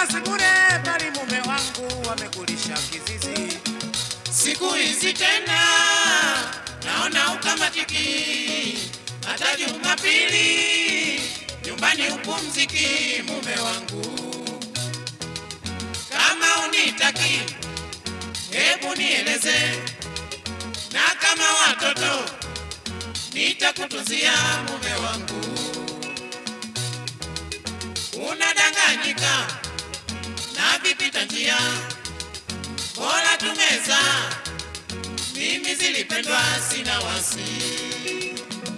kazi bure, bali mume wangu wamekulisha kizizi. Siku hizi tena naona ukamatiki, hata Jumapili nyumbani upumziki. Mume wangu, kama unitaki, hebu nieleze, na kama watoto nitakutuzia. Mume wangu, unadanganyika na vipita njia bora tumeza, mimi zilipendwa, sina wasi.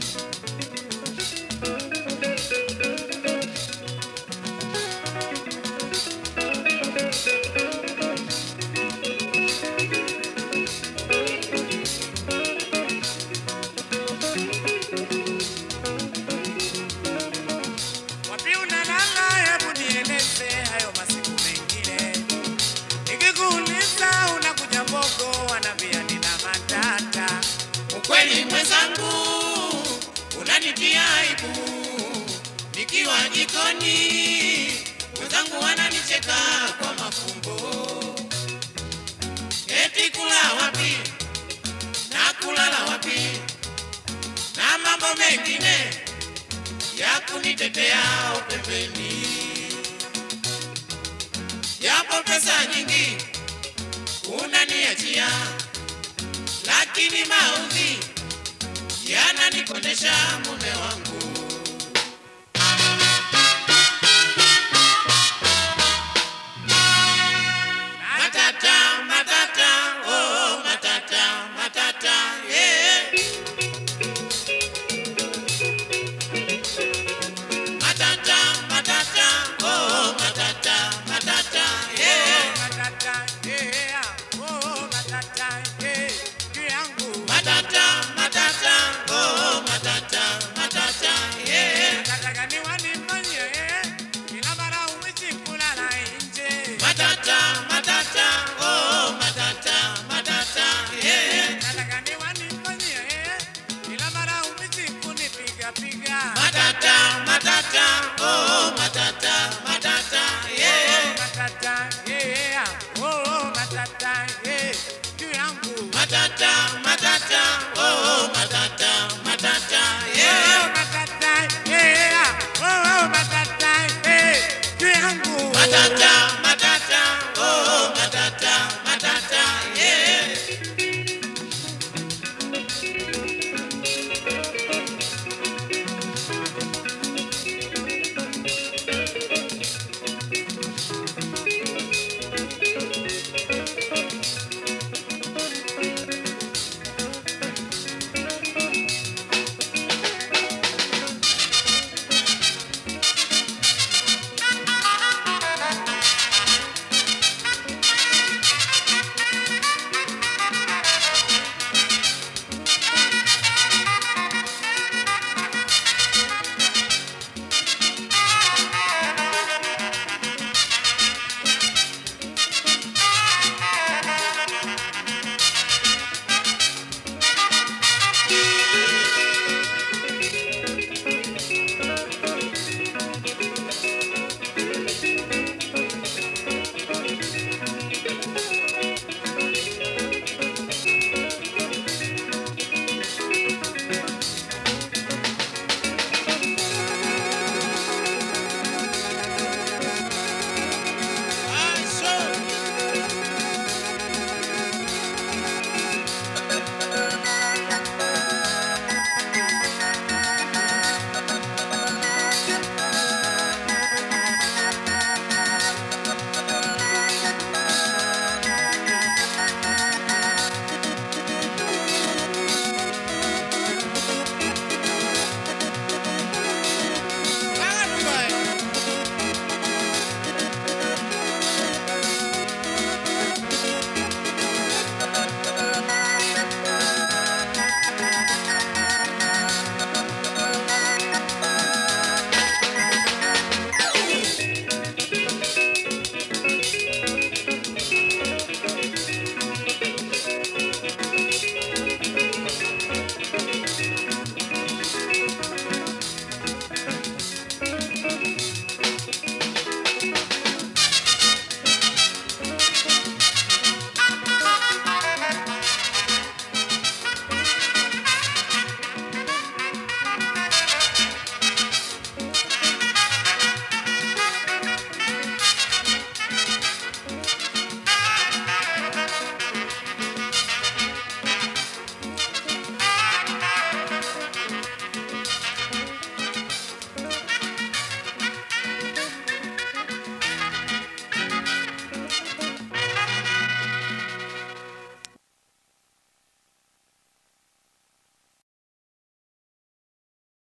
Wapi unalala? Hebu nieleze hayo masiku mengine. Nikikuuliza unakuja Mbogo, wanambia nina matata. Ukweli mwenzangu, unanitia aibu nikiwa jikoni, mwenzangu wananicheka kwa mafumbo, eti kula wapi na kulala wapi na mambo mengine ya kunitetea upembeni, japo pesa nyingi unaniachia lakini maudhi yananikondesha mume wangu. Matata, matata, oh, matata, matata, yeah. Matata, matata, oh, matata, matata, yeah. Matata, yeah. Oh, matata, yeah. Juu yangu. Matata, matata, oh, matata, matata, yeah. Matata gani wanifanyia, eh? Kila mara huishi kulala nje. Matata, matata, oh, matata, matata, yeah. Matata gani wanifanyia, eh? Kila mara huishi kunipiga piga. Matata, matata, oh, matata, matata, yeah. Matata, yeah. Oh, matata, yeah. Juu yangu. Matata, matata, oh, matata, matata, Oh, yeah. matata, yeah. Oh, matata, yeah. Juu yangu. Matata,